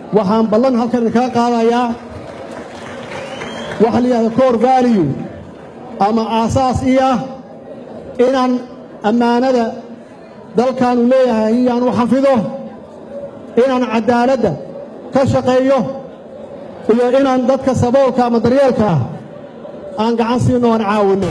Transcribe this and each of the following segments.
waxaan ballan halkan idinkaga qaadayaa waxa la yidhahda cor value ama aasaas ii ah inaan ammaanada dalkaanu leeyahay iyaan u xafido inaan caddaaladda ka shaqeeyo iyo inaan dadka saboolka ama daryeelka ah aan gacan siinno aan caawinno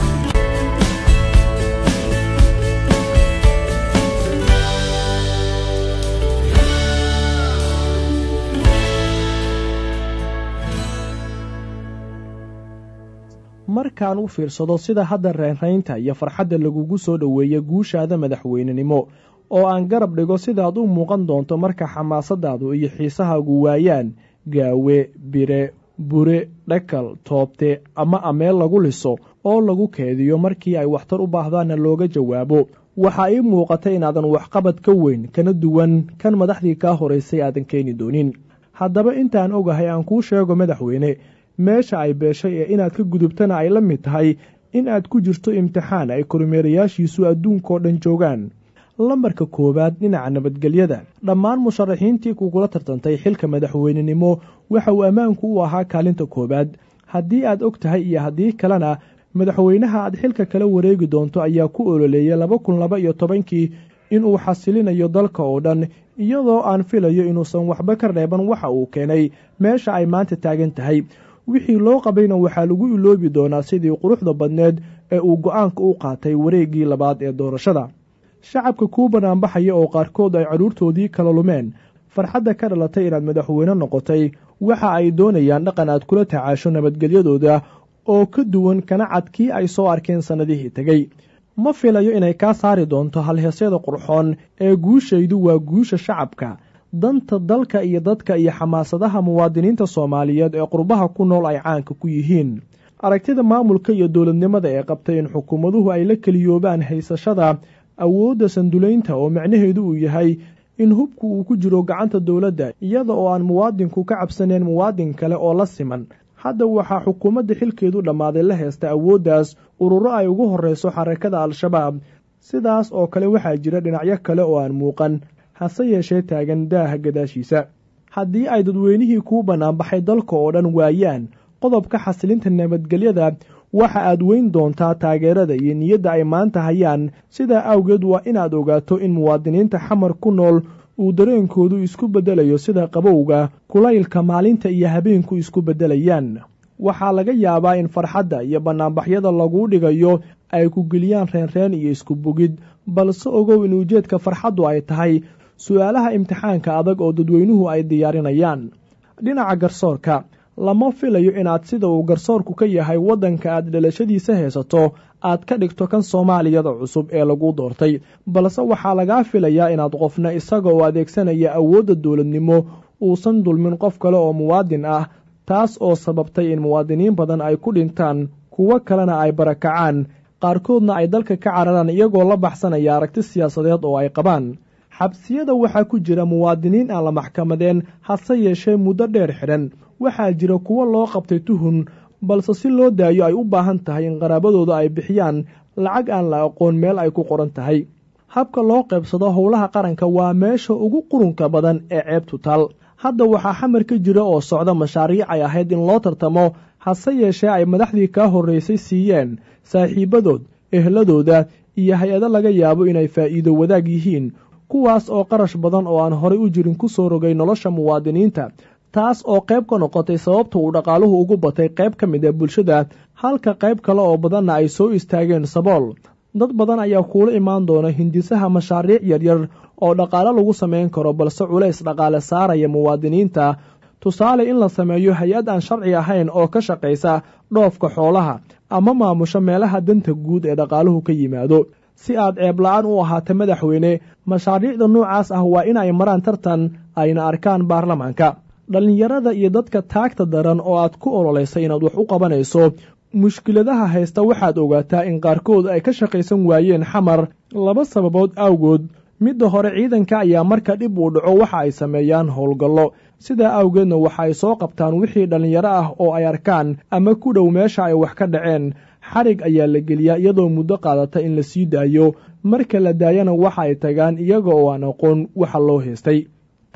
markaan u fiirsado sida hadda reynraynta iyo farxadda lagugu soo dhoweeya guushaada madaxweynenimo oo aan garab dhigo sidaad u muuqan doonto marka xamaasadaadu iyo xiisahaagu waayaan gaawe bire bure dhakal toobte ama ameel lagu liso oo lagu keediyo markii ay waxtar u baahdaanna looga jawaabo waxaa ii muuqata inaadan waxqabad ka weyn kana duwan kan madaxdii kaa horaysay aadan keeni doonin haddaba intaan ogahay aan kuu sheego madaxweyne meesha ay beeshay ee inaad ka gudubtana ay la mid tahay in aad ku jirto imtixaan ay kormeerayaashiisu adduunkao dhan joogaan lambarka koowaad dhinaca nabadgelyada dhammaan musharaxiintii kugula tartantay xilka madaxweynenimo waxa uu ammaanku u ahaa kaalinta koowaad haddii aad og tahay iyo haddii kalena madaxweynaha aad xilka kala wareegi doonto ayaa ku ololeeyay laba kun laba iyo tobankii inuu xasilinayo dalka oo dhan iyadoo aan filayo inuusan waxba ka reeban waxa uu keenay meesha ay maanta taagan tahay wixii loo qabayna waxaa lagu iloobi doonaa sidii quruxda badneed ee uu go-aanka u qaatay wareeggii labaad ee doorashada shacabka kuu banaanbaxaya oo qaarkood ay carruurtoodii kala lumeen farxadda ka dhalatay inaad madaxweyne noqotay waxa ay doonayaan dhaqan aad kula tacaasho nabadgelyadooda oo ka duwan kana cad kii ay soo arkeen sannadihii tegey ma filayo inay kaa saari doonto halheesyada qurxoon ee guushaydu waa guusha shacabka danta dalka iyo dadka iyo xamaasadaha muwaadiniinta soomaaliyeed ee qurbaha ku nool ay caanka ku yihiin aragtida maamulka iyo dowladnimada ee qabtay in xukuumaduhu ay la keliyoobaan haysashada awoodda sandulaynta oo macnaheedu uu yahay in hubku uu ku jiro gacanta dowladda iyada oo aan muwaadinku ka cabsanayn muwaadin kale oo la siman hadda waxaa xukuumadda xilkeedu dhammaaday la heesta awooddaas ururo ay ugu horreyso xarakada al-shabaab sidaas oo kale waxaa jira dhinacyo kale oo aan muuqan hase yeeshee taagan daaha gadaashiisa haddii ay dadweynihii kuu bannaanbaxay dalka oo dhan waayaan qodobka xasilinta nabadgelyada waxa aad weyn doontaa taageerada iyo niyadda ay maanta hayaan sidaa awgeed waa inaad ogaato in muwaadiniinta xamar ku nool uu dareenkoodu isku beddelayo sida qabowga kulaylka maalinta iyo habeenku isku beddelayaan waxaa laga yaabaa in farxadda iyo bannaanbaxyada laguu dhigayo ay ku geliyaan reenreen iyo isku bogid balse ogow in ujeedka farxaddu ay tahay su-aalaha imtixaanka adag oo dadweynuhu ay diyaarinayaan dhinaca garsoorka lama filayo inaad sida uu garsoorku ka yahay waddanka aad dhalashadiisa haysato aad ka dhigto kan soomaaliyada cusub ee lagu doortay balse waxaa lagaa filayaa inaad qofna isaga oo adeegsanaya awoodda dowladnimo uusan dulmin qof kale oo muwaadin ah taas oo sababtay in muwaadiniin badan ay ku dhintaan kuwo kalena ay barakacaan qaarkoodna ay dalka ka cararaan iyagoo la baxsanaya aragti siyaasadeed oo ay qabaan xabsiyada waxaa ku jira muwaadiniin aan la maxkamadeen hase yeeshee muddo dheer xidhan waxaa jira kuwo loo qabtay tuhun balse si loo daayo ay u baahan tahay in qaraabadooda ay bixiyaan lacag aan la aqoon meel ay ku qoran tahay habka loo qaybsado howlaha qaranka waa meesha ugu qurunka badan ee ceebtu taal hadda waxaa xamar ka jira oo socda mashaariic ay ahayd in loo tartamo hase yeeshee ay madaxdii kaa horraysay siiyeen saaxiibadood ehladooda iyo hay-ado laga yaabo inay faa'iido wadaag yihiin kuwaas oo qarash badan oo aan horay u jirin ku soo rogay nolosha muwaadiniinta taas oo qayb ka noqotay sababta uu dhaqaaluhu ugu batay qayb ka mid a bulshada halka qayb kale oo badanna ay soo istaageen sabool dad badan ayaa kuula imaan doona hindisaha mashaariic yaryar oo dhaqaale lagu samayn karo balse culays dhaqaale saaraya muwaadiniinta tusaale in la sameeyo hay-ad aan sharci ahayn oo ka shaqaysa dhoofka xoolaha ama maamusho meelaha danta guud ee dhaqaaluhu ka yimaado si aad ceebla-aan u ahaato madaxweyne mashaariicda noocaas ah waa in ay maraan tartan ayna arkaan baarlamaanka dhallinyarada iyo dadka taagta daran oo aad ku ololaysa inaad wax u qabanayso mushkiladaha haysta waxaad ogaataa in qaarkood ay ka shaqaysan waayeen xamar laba sababood awgood midda hore ciidanka ayaa marka dhib uu dhaco waxa ay sameeyaan howlgallo sidaa awgeedna waxa ay soo qabtaan wixii dhallinyaro ah oo ay arkaan ama ku dhow meesha ay wax ka dhaceen xarig ayaa la geliyaa iyadoo muddo qaadata in la sii daayo marka la daayana waxa ay tagaan iyaga oo aan aqoon waxa loo haystay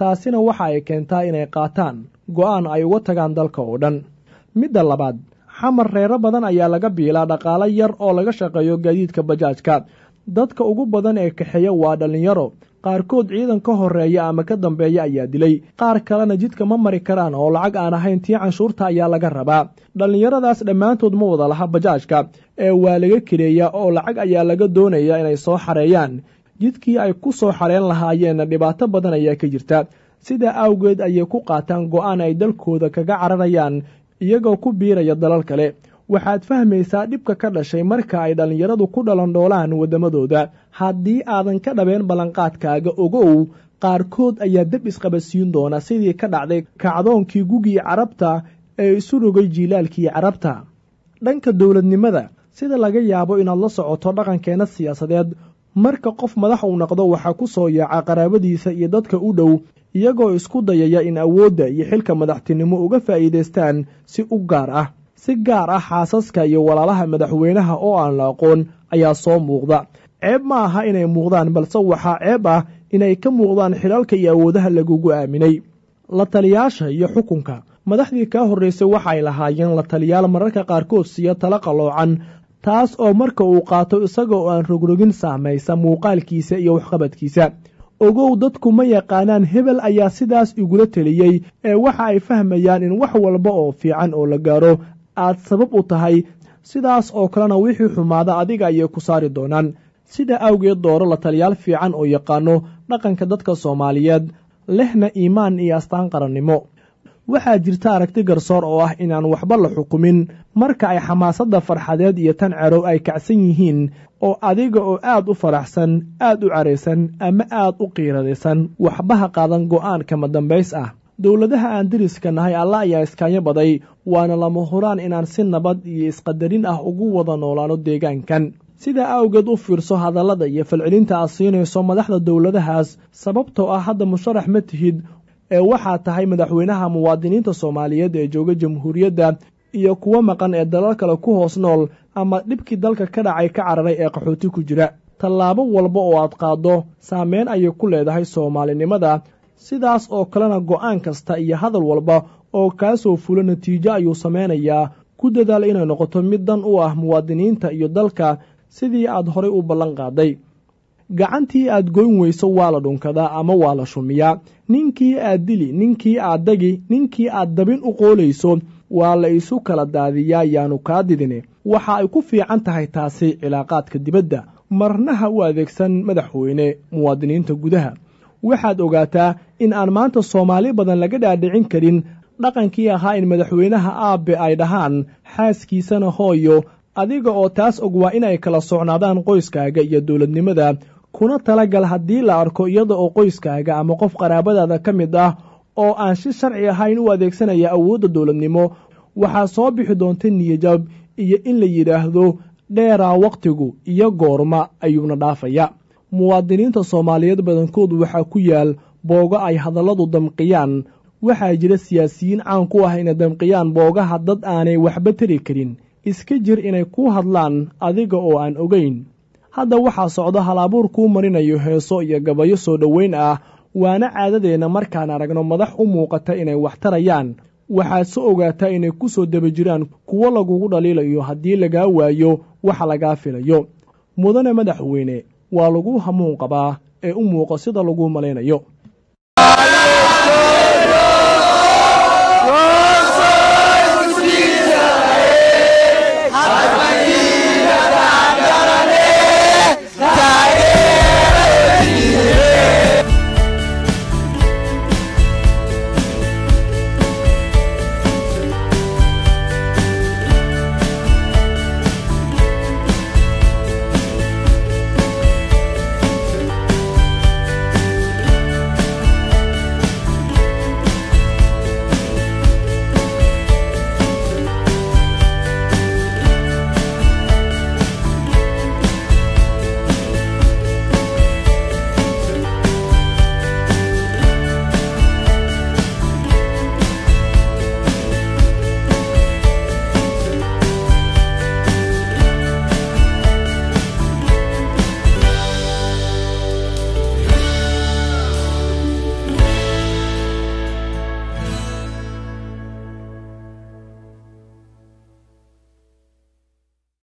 taasina waxa ay keentaa inay qaataan go'aan ay uga tagaan dalka oo dhan midda labaad xamar reero badan ayaa laga biilaa dhaqaalo yar oo laga shaqeeyo gaadiidka bajaajka dadka ugu badan ee kaxeeya waa dhallinyaro qaarkood ciidan ka horreeya ama ka dambeeya ayaa dilay qaar kalena jidka ma mari karaan oo lacag aan ahayn tii canshuurta ayaa laga rabaa dhallinyaradaas dhammaantood ma wada laha bajaajka ee waa laga kireeyaa oo lacag ayaa laga doonayaa inay soo xareeyaan jidkii ay ku soo xareen lahaayeenna dhibaato badan ayaa ka jirta sidaa awgeed ayay ku qaataan go'aan ay dalkooda kaga cararayaan iyagoo ku biiraya dalal kale waxaad fahmaysaa dhibka ka dhashay marka ay dhallinyaradu ku dhalandhoolaan waddamadooda haddii aadan ka dhabeen ballanqaadkaaga ogow qaarkood ayaa deb isqabadsiin doona sidii ka dhacday kacdoonkii gugii carabta ee isu rogay jiilaalkii carabta dhanka dowladnimada sida laga yaabo inaad la socoto dhaqankeenna siyaasadeed marka qof madax uu noqdo waxaa ku soo yaaca qaraabadiisa iyo dadka u dhow iyagoo isku dayaya in awoodda iyo xilka madaxtinimo uga faa'iidaystaan si u gaar ah si gaar ah xaasaska iyo walaalaha madaxweynaha oo aan la aqoon ayaa soo muuqda ceeb ma aha inay muuqdaan balse waxaa ceeb ah inay ka muuqdaan xilalka iyo awoodaha lagugu aaminay la taliyaasha iyo xukunka madaxdii kaa horraysay waxay lahaayeen la taliyaal mararka qaarkood siiyo tala qalloocan taas oo marka uu qaato isaga oo aan rogrogin saamaysa muuqaalkiisa iyo waxqabadkiisa ogow dadku ma yaqaanaan hebel ayaa sidaas igula teliyey ee waxa ay fahmayaan in wax walba oo fiican oo la gaaro aad sabab u tahay sidaas oo kalena wixii xumaada adiga ayay ku saari doonaan sida awgeed dooro la taliyaal fiican oo yaqaano dhaqanka dadka soomaaliyeed lehna iimaan iyo astaan qarannimo waxaa jirta aragti garsoor oo ah inaan waxba la xukumin marka ay xamaasadda farxadeed iyo tan cerow ay kacsan yihiin oo adiga oo aad u faraxsan aad u caraysan ama aad u qiiradaysan waxba ha qaadan go'aan kama dambays ah dowladaha aan deriska nahay alla ayaa iskaanyo baday waana lama huraan inaan si nabad iyo isqadarin ah ugu wada noolaano deegaankan sidaa awgeed u fiirso hadallada iyo falcelinta aad siinayso madaxda dowladahaas sababtoo ah hadda musharax ma tihid ee waxaa tahay madaxweynaha muwaadiniinta soomaaliyeed ee jooga jamhuuriyadda iyo kuwo maqan ee dalal kale ku hoos nool ama dhibkii dalka ka dhacay ka cararay ee qaxooti ku jira tallaabo walba oo aad qaaddo saameyn ayay ku leedahay soomaalinimada sidaas oo kalena go'aan kasta iyo hadal walba oo kaa soo fulo natiijo ayuu samaynayaa ku dadaal inay noqoto mid dan u ah muwaadiniinta iyo dalka sidii aad horay u ballan qaaday gacantii aad goyn weyso waa la dhunkadaa ama waa la shumiyaa ninkii aad dili ninkii aad dagi ninkii aad dabin u qoolayso waa la isu kala daadiyaa yaanu kaa didine waxa ay ku fiican tahay taasi cilaaqaadka dibadda marnaha u adeegsan madaxweyne muwaadiniinta gudaha waxaad ogaataa in aan maanta soomaali badan laga dhaadhicin karin dhaqankii ahaa in madaxweynaha aabbe ay dhahaan xaaskiisana hooyo adiga oo taas og waa inay kala socnaadaan qoyskaaga iyo dowladnimada kuna talagal haddii la arko iyada oo qoyskaaga ama qof qaraabadaada ka mid ah oo aan si sharci ahayn u adeegsanaya awoodda dowladnimo waxaa soo bixi doonta niyajab iyo in la yidhaahdo dheeraa wakhtigu iyo goorma ayuuna dhaafaya muwaadiniinta soomaaliyeed badankood waxaa ku yaal boogo ay hadalladu damqiyaan waxaa jira siyaasiyiin caan ku ah inay damqiyaan boogaha dad aanay waxba tari karin iska jir inay ku hadlaan adiga oo aan ogeyn hadda waxaa socda hal-abuur kuu marinayo heeso iyo gabayo soo dhoweyn ah waana caadadeenna markaan aragno madax u muuqata inay wax tarayaan waxaad se ogaataa inay ku soo daba jiraan kuwo lagugu dhaliilayo haddii lagaa waayo waxa lagaa filayo mudane madaxweyne waa lagu hamuun qabaa ee u muuqa sida lagu malaynayo